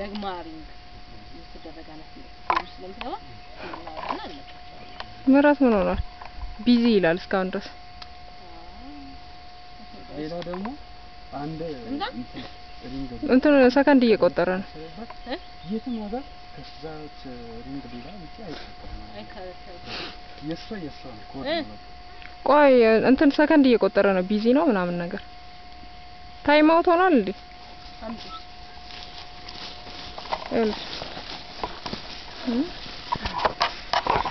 ደግማ ሪንግ የምትደረግ አይነት ነው ስለምትገባ እናወጣና እንለቃቸዋለን። ምራት ምን ሆኗል? ቢዚ ይላል እስካሁን ድረስ። ሌላ ደግሞ አንድ እንዳ? እንትን ሪንግ እንትን ሰከንድ እየቆጠረ ነው። ስለባት እ? የትም ሀገር ከዛች ሪንግ ሌላ ውጪ አይጠቀምም። አይከለከልም። የእሷ የእሷ ነው ኮድ እ? ነው በቃ። ቆይ እንትን ሰከንድ እየቆጠረ ነው። ቢዚ ነው ምናምን ነገር ታይም አውት ሆኗል እንዴ? አምጪ ይኸውልሽ